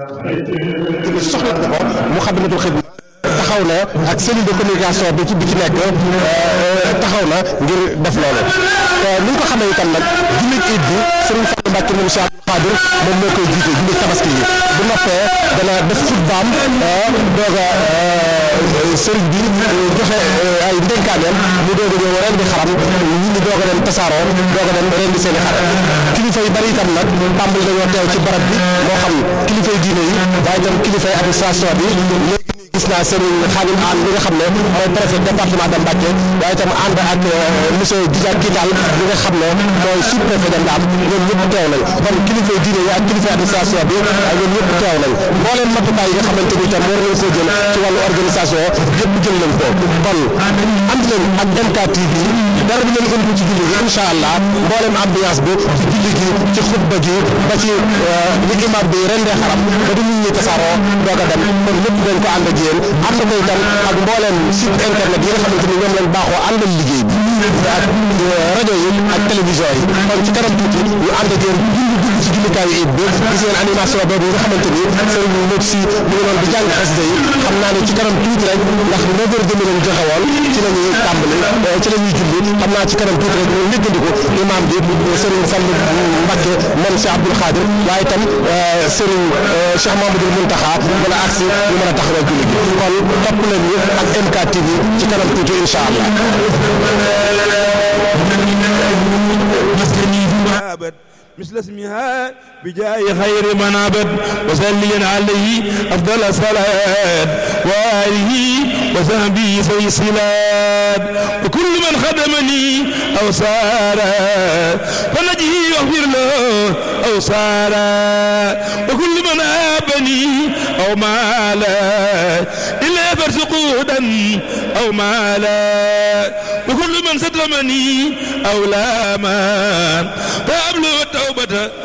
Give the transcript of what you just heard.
soxla na ko mu xadamatul xidma taxaw na ak cellule de communication bi ci bi ci nekk taxaw na ngir def loolu te ni nga ko xamee itam nag jullit it bi Serigne Fallou Mbacke moom Cheikh Abdou Khadir moom moo koy jiite jullit tabaski yi bu noppee dana def xutbaam doog a Serigne bi joxe ay ndénkaaneem mu doog a ñëw ren di xaram nit ñi doog a dem tasaaroo doog a dem ren di seen i xar kilifa yu bari itam nag tàmbali nañoo teew ci barab bi moo xam kilifa yu diine yi waaye itam kilifa yi administration bi léegi nii gis naa Serigne Khadim Anne bi nga xam ne mooy préfet département de Mbacké waaye itam ànd ak monsieur Djidiack Kital bi nga xam ne mooy sous préfet de Ndam ñoom ñëpp teew nañ kon kilifa yi diine yi ak kilifa administration bi ak ñoom ñëpp teew nañ mbooleem matukaay yi nga xamante ni itam war nañ koo jël ci wàllu organisation yëpp jël nañ ko kon ànd leen ak MKTV dara bi leen indi ci julli gi incha allah mbooleem ambiance bi ci julli gi ci xutba gi ba ci li imam bi rendee xaram ba du nit ñi tasaaroo doog a dem kon lépp dañ ko ànd ak yéen ànd ko itam ak mbooleem site internet yi nga xamante ni ñoom lañ baaxoo àndal liggéey bi ak rajo yi ak télévision yi kon ci kanam tuuti ñu ànd ak yéen dund dugg ci jullukaayu it bi gis ngeen animation boobu nga xamante ni sëriñ Modou si mu ngi doon di jàng xasida yi xam naa ne ci kanam tuuti rek ndax neuf heures demi lañ joxe woon ci la ñuy tàmbali ci la ñuy julli xam naa ci kanam tuuti rek ñu néggandiku imam bi sëriñ Fallou Mbacke moom Cheikh Abdoul Khadir waaye itam sëriñ Cheikh Mamadou Mountakha mën a agsi ñu mën a taxawal julli gi kon topp leen ñu ak MKTV ci kanam tuuti incha allah مثل اسمها بجاه خير من عبد وسليا عليه افضل الصلاه واله وصحبه في الصلاه وكل من خدمني او سارا فنجيه واغفر له او سارا وكل من ابني او مالا الا فرسقودا او مالا وكل من ستمني او لاما فابلغ التوبه